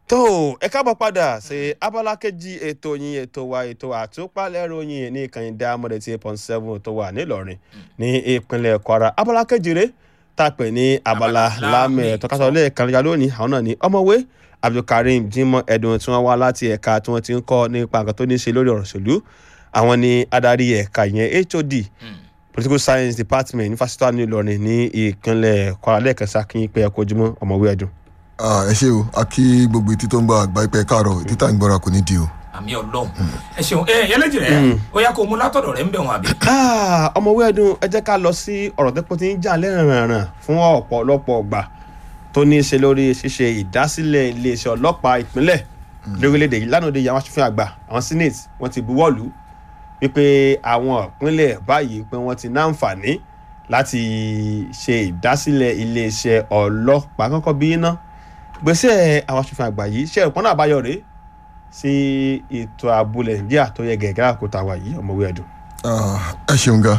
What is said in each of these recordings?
tó ẹ káàbọ̀ padà sí abala kejì ètò yín ètò wa ètò àtúpalẹ̀rọ yín ní ìkànnì dámọ̀dé tí eight point seven tó wà nílọrin ní ìpínlẹ̀ kwara abala kejì rẹ̀ tá a pè ní abala Abala lámì láàmì ẹ̀tọ́ kásán lè kàn ya lónìí àwọn náà ní ọmọwé abdulkareem jimoh edun tí wọ́n wá láti ẹ̀ka tí wọ́n ti ń kọ́ nípa nǹkan tó ní í ṣe lórí ọ̀rọ̀ òṣèlú àwọn ní adarí ẹ̀ka yẹn hod political science department ní fásitì ní ìlọrin ní ìpínlẹ̀ kwara lẹ́ẹ̀kan sí akínyìn pé ẹ kó ojúmọ́ ọmọwé ẹ̀dùn. Ah, ẹ ṣe o a kí gbogbo etí tó ń gba àgbá ìpẹ káàárọ̀ etí tá à ń gbọ́ra kò ní di o. àmì ọlọ́run ẹ ṣeun ẹ ẹlẹ́jì rẹ ó yá kó o mú látọ̀dọ̀ rẹ ń bẹ̀ wọn àbí. Ah, ọmọwé ẹdun ẹ jẹ́ ká lọ sí ọ̀rọ̀ tó pọ̀ tí ń jà lẹ́rìnrìn fún ọ̀pọ̀lọpọ̀ ọgbà tó ní í ṣe lórí ṣíṣe ìdásílẹ̀ iléeṣẹ́ ọlọ́pàá ìpínlẹ̀ lórílẹ̀‐èdè yìí lánàá òde yìí àwọn aṣòfin àgbà àwọn senate wọ́n ti buwọ́lù wípé àwọn ìpínlẹ̀ báyìí pé wọ́n ti náǹfààní láti ṣe ìdásílẹ̀ iléeṣẹ́ ọlọ́pàá kọ́kọ́ bí iná gbèsè àwọn aṣòfin àgbà yìí ṣe ìpọ́nà àbáyọ rèé sí ètò ààbò nàìjíríà tó yẹ gẹ̀gẹ́ àkótá wa yìí ọmọwé ẹdun. Ah, ẹ ṣeun ga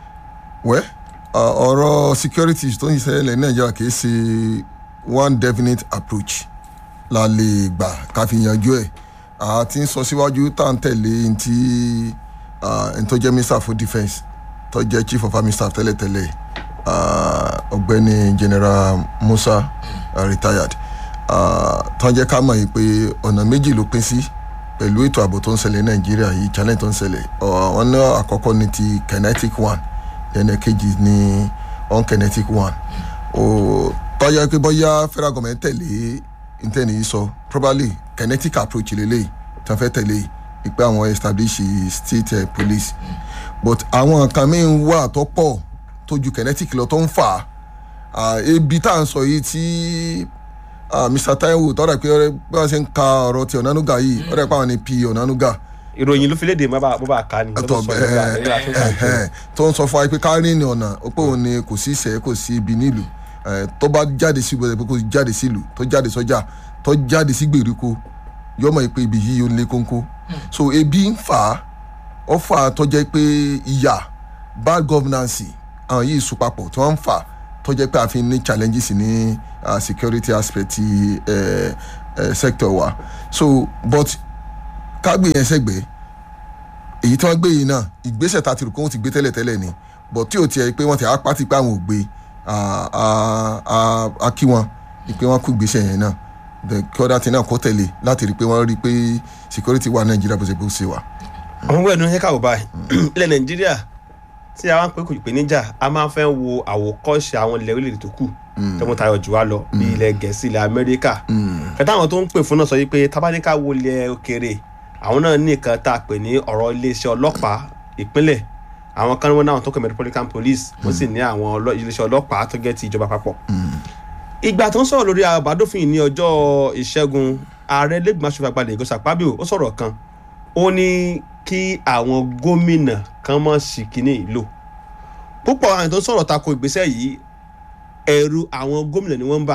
wẹ́ ah, ọ̀rọ̀ security tó ń ṣẹlẹ̀ ní nàìjíríà kì í ṣe one definite approach la lè gbà ká fi yanjú ẹ̀ a ti ń sọ síwájú tá à ń tẹ̀lé ní ti ẹni tó jẹ́ minister for defence tó jẹ́ chief of army staff tẹ́lẹ̀tẹ́lẹ̀ ah, ọ̀gbẹ́ni general musa ah, retired ah, tó ń jẹ́ ká mọ̀ yìí pé ọ̀nà méjì ló pín sí pẹ̀lú ètò ààbò tó ń ṣẹlẹ̀ ní nàìjíríà yìí challenge tó ń ṣẹlẹ̀ ọ̀, wọn ní àkọ́kọ́ ní ti kinetic one ẹnì kejì ní unkinetic one ó tọ́jà pé bóyá federal government tẹ̀lé intanet yìí sọ probably kinetic approach lélẹ̀ tí wọ́n fẹ́ tẹ̀lé ìpè àwọn establish state uh, police but àwọn nǹkan míì wà tó pọ̀ tó ju kinetic lọ tó ń fà á ebi tá à ń sọ yìí tí ah, mr taiwo tọ́jà pé ọ̀rẹ́ bí wọ́n ṣe ń ka ọ̀rọ̀ ti ọ̀nánúgà yìí ọ̀rẹ́ pé àwọn ni p ọ̀nánúgà ìròyìn ló fi léde mọ́ bá bó bá ká ni. tó bẹ́ẹ̀ tó ń sọ fún wa pé ká rìn ní ọ̀nà ó pé òun ni kò sí ìṣẹ́ kò sí ibi nílùú Eh, tó bá jáde sí ìgbọ̀nsẹ̀ pé kò jáde sílùú tó jáde sọ́jà tó jáde sí gbèríko yọmọ ìpè ibi yìí ó lé kónkó so ebi ń fà á ó fà á tó jẹ́ pé ìyà bad governance àwọn yìí sùn papọ̀ tí wọ́n ń fà á tó jẹ́ pé a fi ní challenges ní uh, security aspect ti uh, uh, sector wa so but ká gbé yẹn sẹ́gbẹ̀ẹ́ èyí tí wọ́n gbé yìí náà ìgbésẹ̀ tá a ti rò pé wọ́n ti gbé tẹ́lẹ̀tẹ́lẹ̀ ni but tí ò tiẹ̀ pé wọ́n ti apá ti pé àwọn ò gbé a- a- a- a kí wọn pé wọ́n kú ìgbésẹ̀ yẹn náà The- kí ọ̀dà tí náà kó tẹ̀lé láti rí i pé wọ́n rí i pé security wà nàìjíríà bó ṣe bó ṣe wà. ọmọwé ẹdun yẹ káwọ báyìí ilẹ̀ nàìjíríà tí a wá ń pè kò pè níjà a máa ń fẹ́ wo àwòkọ́ṣe àwọn ilẹ̀ orílẹ̀-èdè tó kù tó mú tayọ jù wá lọ bí ilẹ̀ gẹ̀ẹ́sì ilẹ̀ amẹ́ríkà kẹta àwọn tó ń pè fún náà sọ yìí pé tabaníkà wo ilẹ̀ òkèèrè àwọn náà ní nǹkan tá a pè ní ọ̀rọ̀ iléeṣẹ́ ọlọ́pàá ìpínlẹ̀ àwọn kan wọn náà tó kọ metropolitan police wọ́n sì ní àwọn ọlọ́- iléeṣẹ́ ọlọ́pàá tó gẹ́ ti ìjọba àpapọ̀ ìgbà tó ń sọ̀rọ̀ lórí àbádòfin ní ọjọ́ ìṣẹ́gun ààrẹ lẹ́gbọ̀n aṣòfin àgbàlẹ̀ ìgòsà pàbíò ó sọ̀rọ̀ kan ó ní kí àwọn gómìnà kan mọ̀ sí kínní ìlò púpọ̀ àwọn tó ń sọ̀rọ̀ tako ìgbésẹ̀ yìí ẹ̀rù àwọn gómìnà ni wọ́n ń bà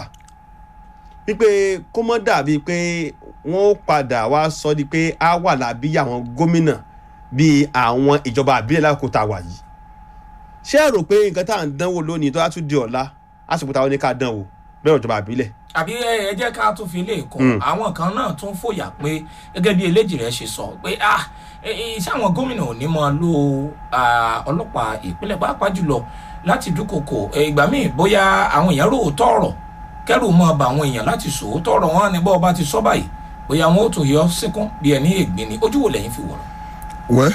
wípé kó mọ́ dàbí pé wọ́n ó padà wá sọ di pé á wà lábí àwọn gómìnà bíi àwọn ìjọba àbílẹ̀ lákòókò tá a wà yìí ṣé ẹ rò pé nǹkan tá à ń dánwò lónìí tó á tún di ọ̀la àsìkò táwọn ní ká dánwò bẹ́ẹ̀ ìjọba àbílẹ̀ àbí ẹ ẹ jẹ́ ká tún fi lè kún àwọn kan náà tún fòyà pé gẹ́gẹ́ bí eléjì rẹ̀ ṣe sọ pé ah ẹ, ẹ, ṣé àwọn gómìnà ò ní máa lo ah, ọlọ́pàá ìpínlẹ̀ pàápàá jùlọ láti dúnkokò ẹ, ìgbà míì bóyá àwọn èèyàn rò ó tọ̀rọ̀ kẹ́rù mọ́ ba àwọn èèyàn láti sọ ó tọ̀rọ̀ wọn ni bọ́ọ̀ bá ti sọ báyìí bóyá wọn ó tún yọ síkún bí ẹni ègbín ni ojú wo lẹ́yìn fi wọ̀rọ̀. wẹ́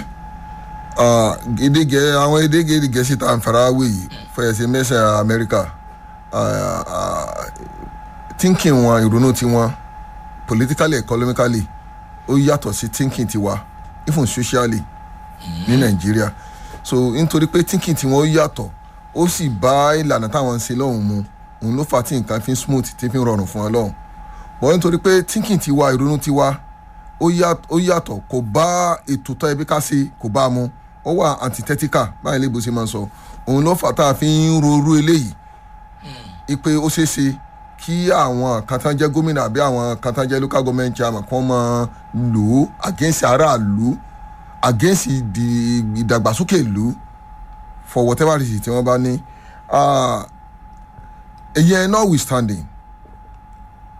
edege àwọn edege gẹ̀ẹ́sì tá à ń fara wé yìí fẹ̀yẹ̀sì mẹ́sẹ̀ amẹ́ríkà ah, ah, thinking wọn ìrònú tiwọn politically economically ó yàtọ̀ sí thinking tiwa even socially ní nàìjíríà so nítorí pé thinking tiwọn ó yàtọ̀ ó sì bá ìlànà táwọn ń ṣe lọ́hùn mu òun ló fà tí nǹkan fi ń smooth tí fi ń rọrùn fún ọ lọ́hùn bọ́ nítorí pé thinking tiwa ìrònú tiwa ó yà- ó yàtọ̀ kò bá ètò tó ẹbí ká ṣe kò bá mu ó wà antithetical báyìí lébo ṣe máa ń sọ òun ló fà tá a fi ń rorú eléyìí ipe ó ṣeé ṣe kí àwọn kan tán jẹ́ gómìnà àbí àwọn kan tán jẹ́ local government chairman kan máa lò ó against aráàlú against ìdí- ìdàgbàsókè ìlú for whatever reason tí wọ́n bá ní Ah, ìyẹn notwithstanding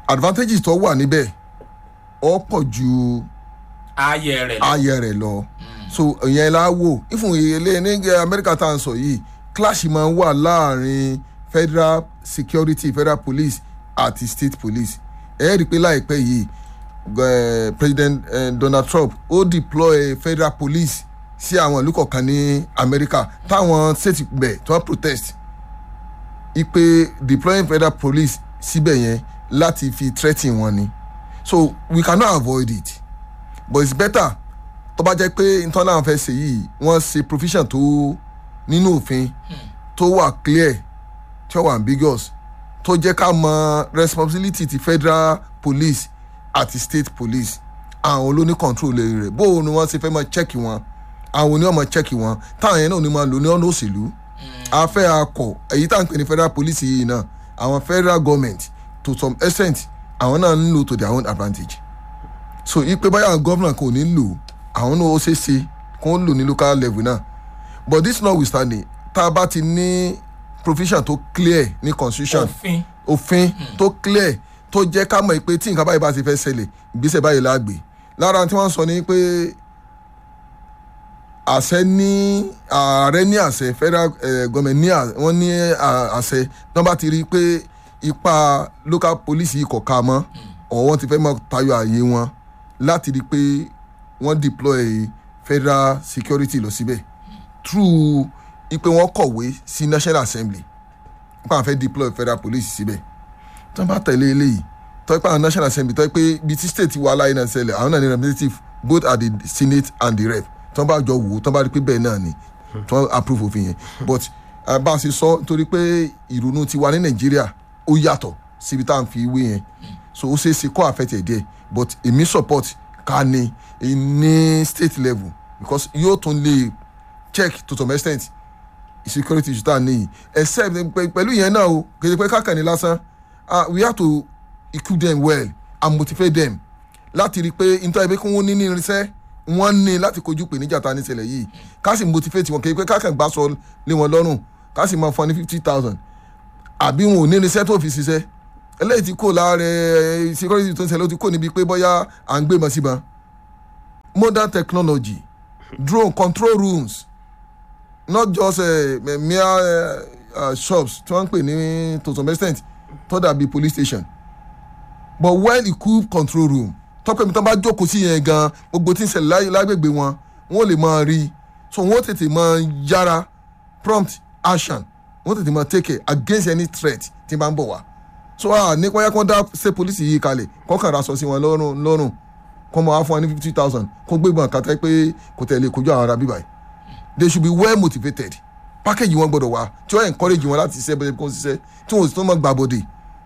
advantages tó wà níbẹ̀ ó pọ̀ ju ààyè rẹ̀ lọ. ayẹ rẹ̀ lọ so ìyẹn la wò ìfún ilé ní amẹ́ríkà tá à ń sọ yìí clash máa ń wà láàrin federal security federal police àti state police ẹ rí i pé láìpẹ́ yìí eh, president eh, donald trump ó deploy federal police sí àwọn ìlú kọ̀ọ̀kan ní amẹ́ríkà táwọn state bẹ̀ tí wọ́n protest ipe deploying federal police síbẹ̀ yẹn láti fi threaten wọn ni so we cannot avoid it but it's better tó bá jẹ́ pé internal affairs ṣe yìí wọ́n ṣe provision tó nínú òfin tó wà clear tí ó wà ambiguous tó jẹ́ ká mọ responsibility ti federal police àti state police àwọn ló ní control lórí rẹ̀ bó o ni wọ́n ṣe fẹ́ máa check wọn àwọn oní ọmọ check wọn táwọn yẹn náà ní máa lò ní ọ̀nà òṣèlú afẹ́ akọ èyí tá à ń pè ní federal police yìí náà àwọn federal government to some extent àwọn náà ń lò to their own advantage so ipe báyà gọ́vnà kò ní lò àwọn náà ó ṣeé ṣe kó ń lò ní local level náà but this notwithstanding tá a bá ti ní provision tó clear ní constitution òfin òfin tó clear tó jẹ́ ká mọ̀ pé tí nǹkan báyìí bá ti fẹ́ ṣẹlẹ̀ ìgbésẹ̀ báyìí la gbé lára tí wọ́n sọ ni pé àṣẹ ní ààrẹ ní àṣẹ federal eh, government ní à- wọ́n ní à- àṣẹ tí wọ́n bá ti rí i pé ipa local police yìí kọ̀ ká mọ́ ọ̀ wọ́n ti fẹ́ mọ́ tayọ ààyè wọn láti rí i pé wọ́n deploy federal security lọ síbẹ̀ through ipe wọ́n kọ̀wé sí national assembly nípa àwọn fẹ́ deploy federal police síbẹ̀ tí wọ́n bá tẹ̀lé eléyìí tọ́ pé àwọn national assembly tọ́ pé ibi tí state wà láyé náà ṣẹlẹ̀ àwọn náà ní representative both at the senate and the rep tí wọ́n bá jọ wò ó tí wọ́n bá rí pé bẹ́ẹ̀ náà ni tí wọ́n approve òfin yẹn but uh, bá a ṣe sọ nítorí pé ìrònú tiwa ní nàìjíríà ó yàtọ̀ síbi tá à ń fi wé yẹn so ó ṣeé ṣe kó affect ẹ̀ díẹ̀ but èmi support ká ní ní state level because yóò tún lè check to some extent security issue tá a níyì except pẹ- pẹ̀lú ìyẹn náà o kì í ṣe pé kákànní lásán ah we have to equip them well and motivate them láti rí i pé nítorí pé kí wọ́n ní ní irinṣẹ́ wọ́n ní láti kojú ìpèníjà ta níṣẹ̀lẹ̀ yìí ká sì motivate wọn kì í pé kákàn gbà sọ lé wọn lọ́rùn ká sì máa fún ní fifty thousand àbí wọn ò ní irinṣẹ́ tó fi ṣiṣẹ́ eléyìí ti kó láàrẹ security tó ń ṣẹlẹ̀ ó ti kó níbi pé bóyá à ń gbé mọ́ síbọn modern technology drone control rooms not just uh, mere uh, uh, shops tí wọ́n ń pè ní to some extent tó dàbí police station but well equipped control room tọ́pẹ́ mi tán bá jókòó sí yẹn gan gbogbo tí ń ṣẹlẹ̀ láyé- lágbègbè wọn wọ́n lè máa rí so wọ́n tètè máa yára prompt action wọ́n tètè máa take it against any threat tí bá ń bọ̀ wá so ah ní kọ́yá kó dá ṣe police yìí kalẹ̀ kọ́kàn ra sọ sí wọn lọ́rùn lọ́rùn kọ́ mọ̀ wá fún wa ní fifty thousand kó gbégbọn kàtà pé kò tẹ̀lé kojú àwọn ará bíbáyìí they should be well motivated package wọn gbọdọ̀ wá tí wọ́n encourage wọn láti ṣiṣẹ́ bẹ́ẹ̀ kó ṣiṣẹ́ tí wọ́n sì tún mọ̀ gbà bọ́dẹ̀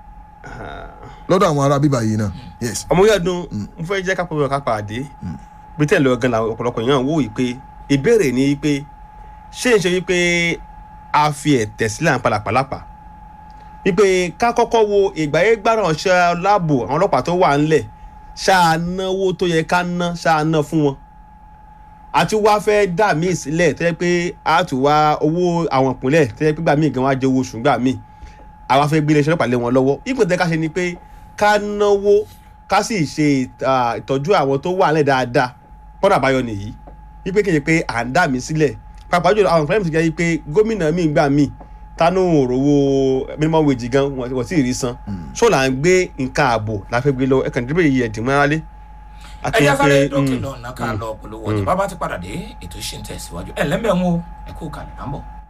lọ́dọ̀ àwọn ará bíbá yìí náà yes. ọmọ yóò dún mo fẹ́ jẹ́ ká pọ̀ ká pàdé bí tẹ̀ lọ gan la ọ̀pọ̀lọpọ̀ èèyàn wò yìí pé ìbéèrè ni pé ṣé ń ṣe wípé a fi ẹ̀tẹ̀ sílẹ̀ à ń padà pàlápà wípé ká kọ́kọ́ wo ìgbáyé gbáràn ọ̀ṣẹ́ láàbò àwọn ọlọ́pàá tó wà ńlẹ̀ ṣáà náwó tó yẹ ká ná ṣáà ná fún wọn àti wá fẹ́ dà míì sílẹ̀ tó yẹ pé a tún wá owó àwọn ìpínlẹ̀ tó yẹ pé gbà míì gan wá jẹ owó oṣù gbà míì àwa fẹ́ gbé iléeṣẹ́ ọlọ́pàá lé wọn lọ́wọ́ ipò tẹ́ ká ṣe ni pé ká náwó ká sì ṣe ah, ìtọ́jú àwọn tó wà nílẹ̀ dáadáa pọ́nà àbáyọ nìyí wípé kì í ṣe pé à ń dà mí sílẹ̀ pàápàá jùlọ àwọn ìpínlẹ̀ mi ti jẹ́ wípé gómìnà mi gbà mí tánú òrówó minimum wage gan wọ́n wọ́n sì rí san ṣó là ń gbé nǹkan ààbò la fẹ́ gbé lọ ẹ̀kan ìdíbò yìí ẹ̀dín mọ́ra lé. ẹ jẹ́ sáré dókè lọ́nà ká lọ polówó ọjà bàbá ti padà dé ètò ìṣe ń tẹ̀síwájú ẹ̀ lẹ́mbẹ̀ẹ́ ń wo ẹ kú kalẹ̀ à ń bọ̀.